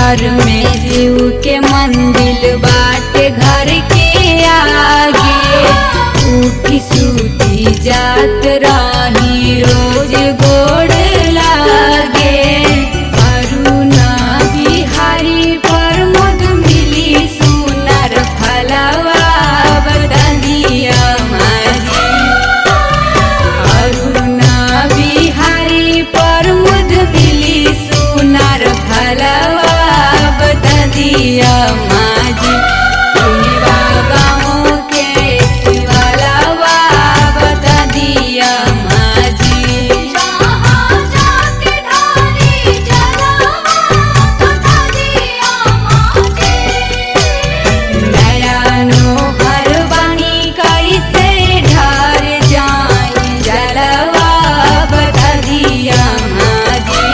घर में शिव के मंदिर बाटे घर के आगे उठी सूती जात रही रोज गोड़ लागे अरुणा बिहारी पर मध मिली सुनर फलवा बदलिया मारी अरुणा बिहारी पर मुद मिली सुनार फलवा बदलिया माजी पुनिवा गाँव के शिवलवा बदलिया माजी जहाँ जाके ढाली जलवा बता दिया माजी नयनो हर बनी कैसे ढार जाई जलवा बदलिया माजी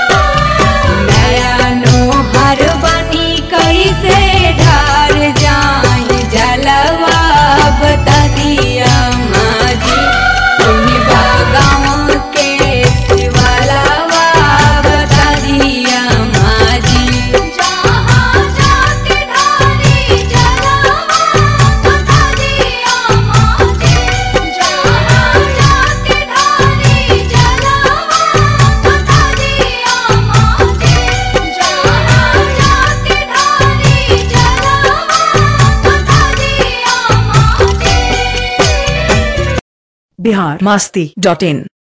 नयनो हर बनी कैसे ढार जाई जलवा बदलिया माजी पुनिवा गाँव के शिवलवा बदलिया माजी जहाँ जाके ढाली जलवा बता दिया माजी जहाँ जाके ढाली जलवा बता दिया माजी जहाँ जाके ढाली जलवा बता दिया माजी बिहार मस्ती डॉट इन